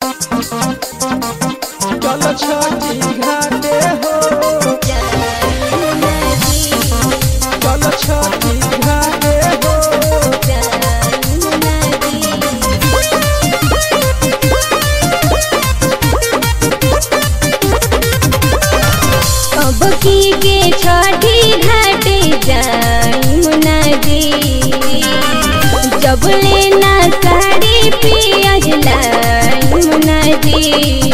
चल छठी घाटे हो चल छठी घाटे हो अब की के छठी घाटे जाई मुनाजी जब लेना साड़ी पियाज लाई मुनाजी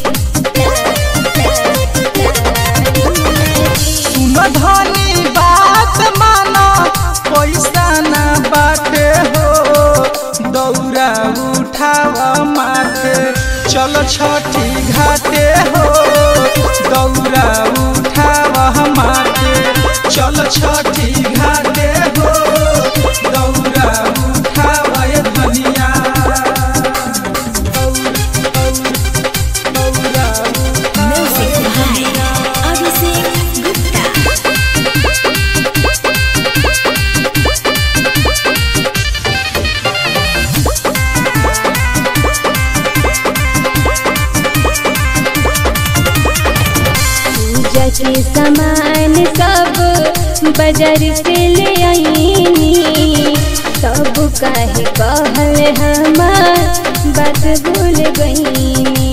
सुन धनी बात मानो पैसा ना बाटे हो दौरा उठावा माथे चल छठी घाटे हो दौरा उठावा माथे चल छठी घाटे हो दौरा उठावा ये धनिया दौरा उठावा पूजा के सामान सब बाजार से ले आईनी सब काहे कहल हमार बात भूल गईनी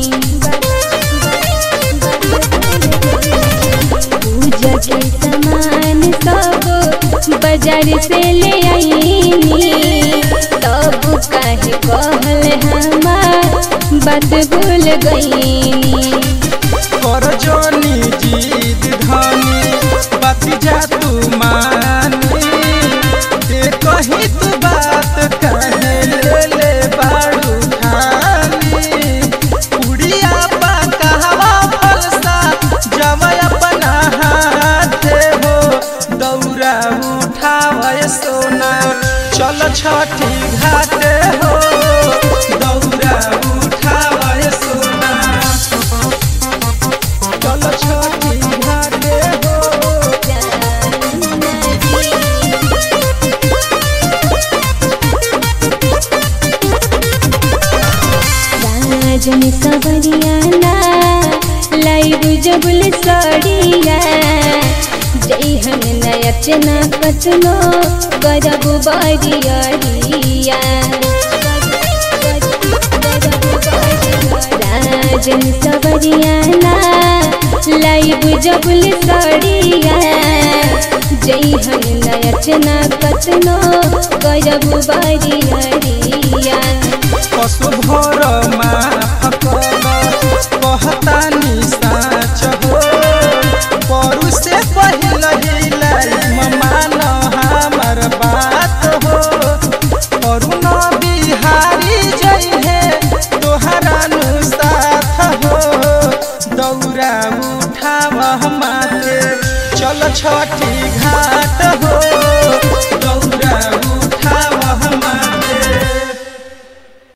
पूजा के सामान सब बाजार से ले आईनी सब काहे कहल हमार बात भूल गईनी कर जोनी जीद धनी बात जा तू मानी ए कही तू बात कहे ले ले बाड़ू खानी उड़िया पा कहवा फलसा जब अपना हाथे हो दौरा उठावे सोना चल छठी घाटे हो दौरा उठावे सोना चल छठी घाटे हो राजन सवरियाना लाइव जबुल सड़िया जय हम नयचना कतनो करब बरियरिया राजन सवरियाना लाइव जबुल सड़िया जय हम नयचना कतनो करब बरियरिया पशु भर माफ कहता साच हो परू से पहिल हिलाई मान हमर बात हो अरुण बिहारी जइहे तोहरा नु साथ हो दौरा उठाव माथे चल छठी घाट